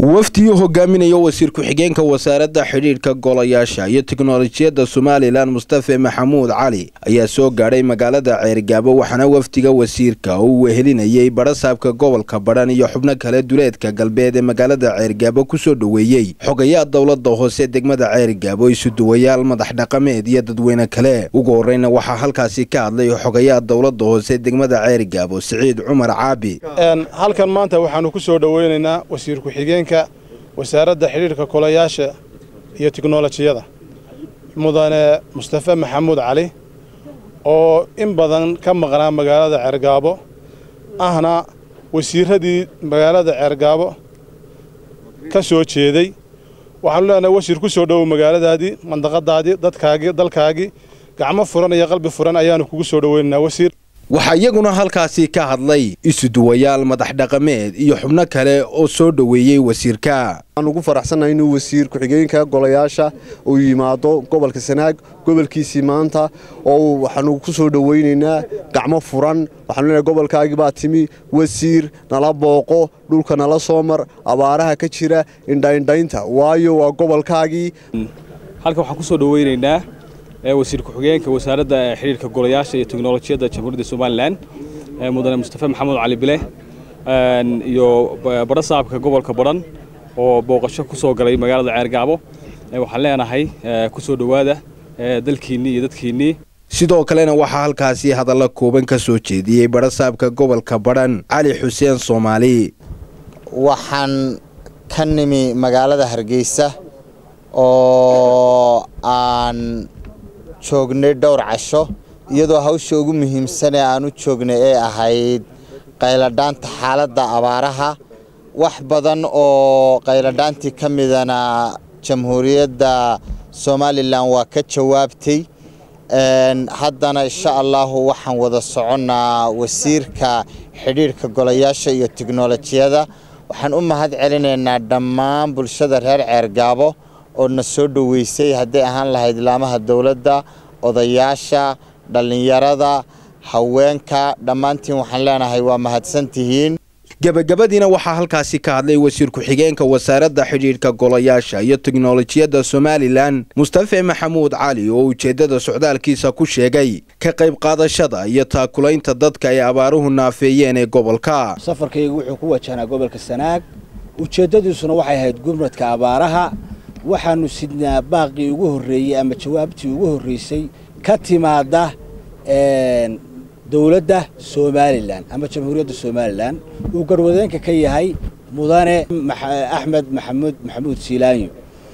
wafdiyuu hogaaminaya wasiir ku-xigeenka wasaaradda xidhiidhka golayaasha iyo tiknolojiyadda somalilan mustafe maxamuud cali ayaa soo gaadhay magaalada ceergaabo waxaana wafdiga wasiirka uu wehelinayey badhasaabka gobolka badhan iyo xubno kale duleedka galbeed ee magaalada ceergaabo kusoo dhoweeyey xogayaa dowladda hoose degmada ceergaabo isuduwayaal madax dhaqameed iyo dadweyne kale ugu horeyna waxaa halkaasi ka hadlay xogayaa dowladda hoose degmada ceergaabo siciid cumar caabi halkan maanta waxaanu ku soo dhoweynaynaa wasiir ku-xigeenka wasaaradda xidhiidhka kolayaasha iyo tiknolojiyada mudane mustafe maxamuud cali oo in badan ka maqnaa magaalada ceergaabo ahna wasiiradii magaalada ceergaabo ka soo jeeday waxaanu leenahay wasiir ku soo dhowow magaaladaadii mandaqadaadii dadkaagii dalkaagii gacmo furan iyo qalbi furan ayaanu kugu soo dhoweynaynaa wasiir waxaa iyaguna halkaasi ka hadlay isuduwayaal madax dhaqameed iyo xubno kale oo soo dhoweeyey wasiirka waxaan ugu faraxsannahay inuu wasiir ku-xigeenka golayaasha uu yimaado gobolka sanaag gobolkiisii maanta oo waxaanu ku soo dhoweynaynaa gacmo furan waxaanu leenahay gobolkaagii baa timi wasiir nala booqo dhulka nala soo mar abaaraha ka jira indhaindhaynta waayo waa gobolkaagii halkan waxaan ku soo dhoweynaynaa wasiir ku-xigeenka wasaaradda xidhiirka golayaasha iyo teknolojiyadda jamhuuriyadda somalilan mudane mustafe maxamuud cali bile iyo badhasaabka gobolka badhan oo booqasho ku soo galay magaalada ceergaabo waxaan leenahay ku soo dhowaada dalkiinnii iyo dadkiinnii sidoo kalena waxaa halkaasi hadalla kooban ka soo jeediyey badhasaabka gobolka badhan cali xuseen soomaali waxaan ka nimi magaalada hargeysa oo aan joognay dhowr casho iyadoo hawsha ugu muhiimsan ee aan u joognay ee ahayd qayladhaanta xaaladda abaaraha wax badan oo qayladhaantii ka midana jamhuuriyadda somalilan waa ka jawaabtay haddana insha allahu waxaan wada soconnaa wasiirka xidhiidhka golayaasha iyo tiknolojiyada waxaan u mahad celinaynaa dhammaan bulshada reer ceergaabo oo na soo dhoweysay hadday ahaan lahayd laamaha dowladda odayaasha dhallinyarada haweenka dhammaantiin waxaan leenahay waa mahadsantihiin gebagabadiina waxaa halkaasi ka hadlay wasiir ku-xigeenka wasaaradda xidhiidhka golayaasha iyo teknolojiyadda somalilan mustafe maxamuud cali oo ujeeddada socdaalkiisa ku sheegay ka qayb qaadashada iyo taakulaynta dadka ay abaaruhu naafeeyeen ee gobolka safarkaygu wuxuu ku wajahnaa gobolka sanaag ujeeddadiisuna waxay ahayd gurmadka abaaraha waxaannu sidnaa baaqii ugu horreeyey ama jawaabtii ugu horreysay ka timaadda dowladda somalilan ama jamhuuriyadda somalilan uu garwadeenka ka yahay mudane axmed maxamuud maxamuud siilaanyo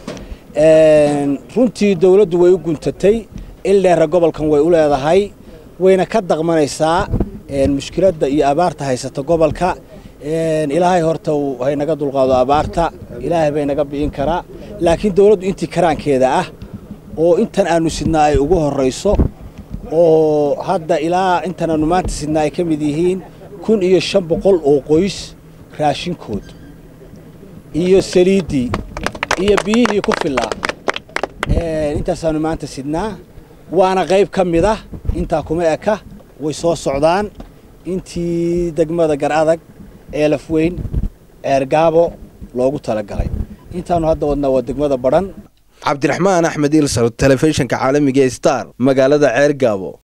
runtii dowladdu way u guntatay il dheera gobolkan way u leedahay wayna ka daqmanaysaa mushkiladda iyo abaarta haysata gobolka ilaahay horta haynaga dulqaado abaarta ilaahay bay naga bi'in karaa laakiin dowladdu intii karaankeeda ah oo intan aanu sidnaa ay ugu horrayso oo hadda ilaa intan aanu maanta sidnaa ay ka mid yihiin kun iyo shan boqol oo qoys raashinkood iyo saliiddii iyo biyihii ku fillaa intaasaanu maanta sidnaa waana qayb ka mid ah intaa kuma eka way soo socdaan intii degmada gar adag eelaf weyn ceergaabo loogu talagalay intaanu hadda wadnaa waa degmada badhan cabdiraxmaan axmed ilsar telefishinka caalamiga star magaalada ceergaabo